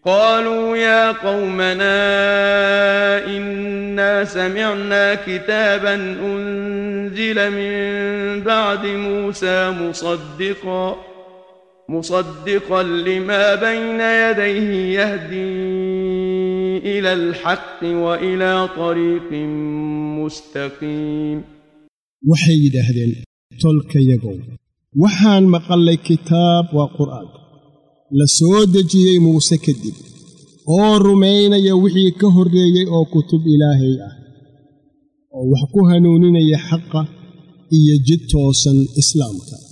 قالوا يا قومنا إنا سمعنا كتابا أنزل من بعد موسى مصدقا مصدقا لما بين يديه يهدي إلى الحق وإلى طريق مستقيم waxay yidhaahdeen tolkayagow waxaan maqallay kitaab waa qur'aanka la soo dejiyey muuse kadib oo rumaynaya wixii ka horreeyey oo kutub ilaahay ah oo wax ku hanuuninaya xaqa iyo jid toosan islaamka